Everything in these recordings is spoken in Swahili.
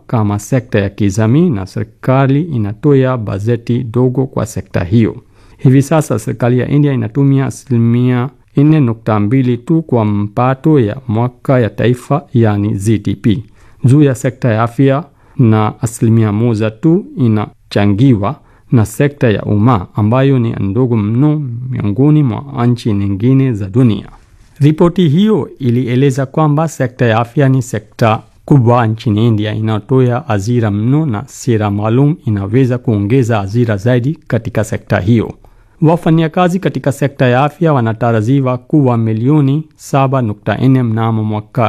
kama sekta ya kijamii na serikali inatoa bajeti dogo kwa sekta hiyo. Hivi sasa serikali ya India inatumia asilimia 4.2 tu kwa mpato ya mwaka ya taifa yani GDP juu ya sekta ya afya na asilimia moja tu inachangiwa na sekta ya umma ambayo ni ndogo mno miongoni mwa nchi nyingine za dunia. Ripoti hiyo ilieleza kwamba sekta ya afya ni sekta kubwa nchini India inayotoa ajira mno na sera maalum inaweza kuongeza ajira zaidi katika sekta hiyo. Wafanyakazi katika sekta ya afya wanatarajiwa kuwa milioni 7.4 mnamo mwaka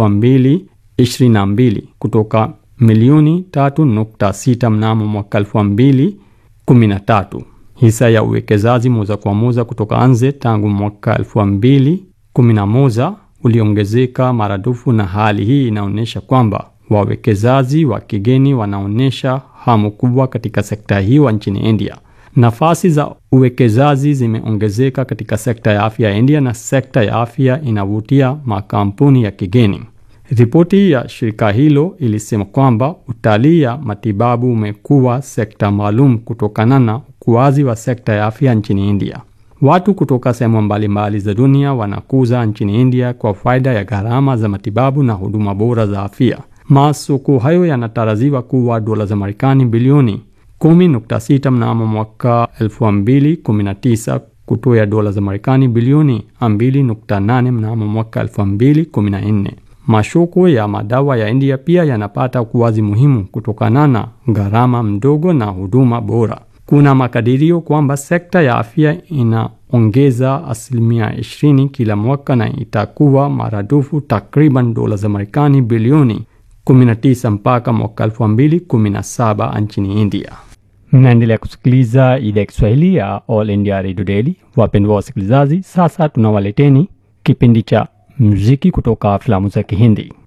2022 kutoka milioni 3.6 mnamo mwaka 2013. Hisa ya uwekezaji moja kwa moja kutoka nje tangu mwaka 2011 uliongezeka maradufu, na hali hii inaonyesha kwamba wawekezaji wa kigeni wanaonyesha hamu kubwa katika sekta hiyo nchini India. Nafasi za uwekezaji zimeongezeka katika sekta ya afya ya India na sekta ya afya inavutia makampuni ya kigeni. Ripoti ya shirika hilo ilisema kwamba utalii ya matibabu umekuwa sekta maalum kutokana na ukuaji wa sekta ya afya nchini India. Watu kutoka sehemu mbalimbali za dunia wanakuza nchini India kwa faida ya gharama za matibabu na huduma bora za afya. Masoko hayo yanatarajiwa kuwa dola za Marekani bilioni 10.6 mnamo mwaka 2019 kutoa dola za Marekani bilioni 2.8 mnamo mwaka 2014. Masoko ya madawa ya India pia yanapata ukuaji muhimu kutokana na gharama mdogo na huduma bora. Kuna makadirio kwamba sekta ya afya inaongeza asilimia 20 kila mwaka na itakuwa maradufu takriban dola za Marekani bilioni 19 mpaka mwaka 2017 nchini India. Mnaendelea kusikiliza idhaa ya Kiswahili ya All India Radio Daily. Wapendwa wasikilizaji, sasa tunawaleteni kipindi cha muziki kutoka filamu za Kihindi.